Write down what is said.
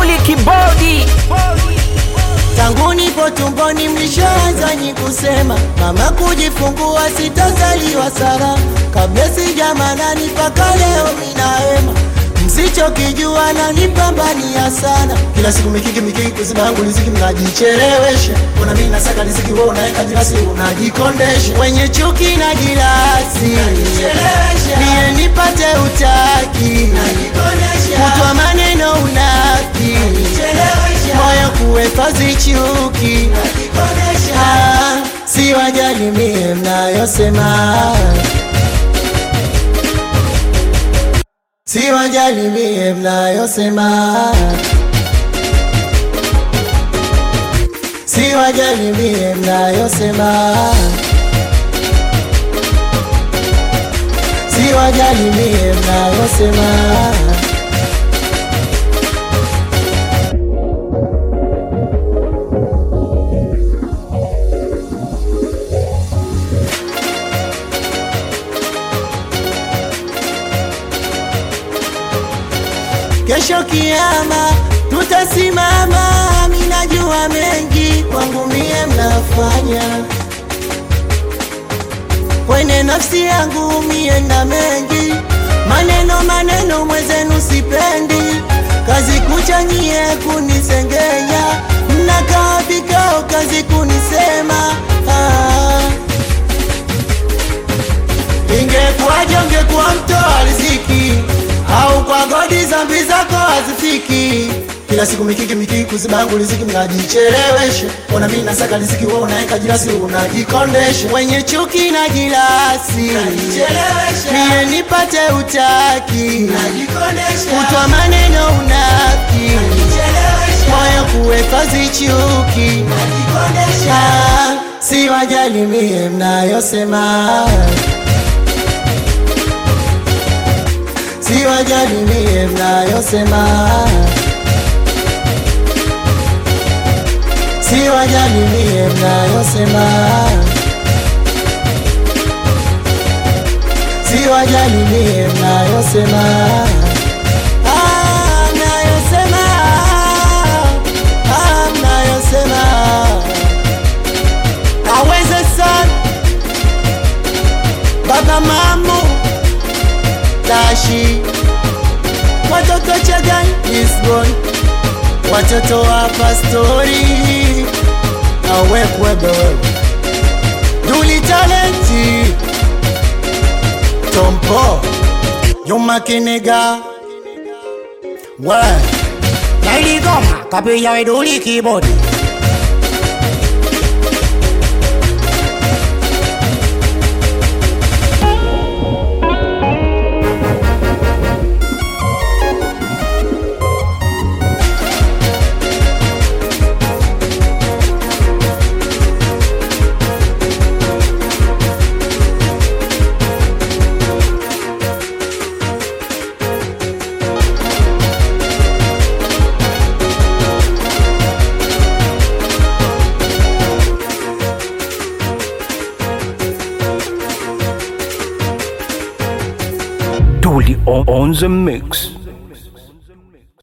Duli Kibodi. Tangu nipo tumboni mlishaanza nyi kusema mama kujifungua sitazaliwa salama, kabla sijamanani mpaka leo minahema msichokijua na nipambania sana kila siku mikiki mikiki kuzina yangu riziki mnajichelewesha kuna mimi nasaka riziki wewe unaweka jirasi unajikondesha wenye chuki na jirasi niye nipate utaki kutwa maneno unaki moyo kuhifadhi chuki Ah, si wajali mie mnayosema si wajali mie mnayosema si wajali mie mnayosema si wajali mie mnayosema Kesho kiama tutasimama, minajua mengi kwangu mie mnafanya kwenye nafsi yangu mie na mengi maneno maneno mwezenu sipendi kazi kucha nyie kunisengenya mnakaa vikao kazi kunisema ah. Ingekuwaje ungekuwa mtoa riziki au kwa godi zambi zako hazifiki kila siku mikiki mikiki kuziba yangu riziki mnajichelewesha ona mimi nasaka riziki wewe unaweka jirasi unajikondesha wenye chuki na jirasi mie nipate utaki kutwa maneno unaki moyo kuhifadhi chuki Ah, si wajali mie mnayosema si wajali mie mnayosema si wajali mie mnayosema si wajali mie mnayosema Ah, mnayosema Ah, mnayosema aweze sana baba mamu tashi watoto chagan Lisbon watoto wa pastori awekwebe wewe duli talenti tompo yumakinega we Nailigoma kapiga weduli kibodi Duli on, on the mix.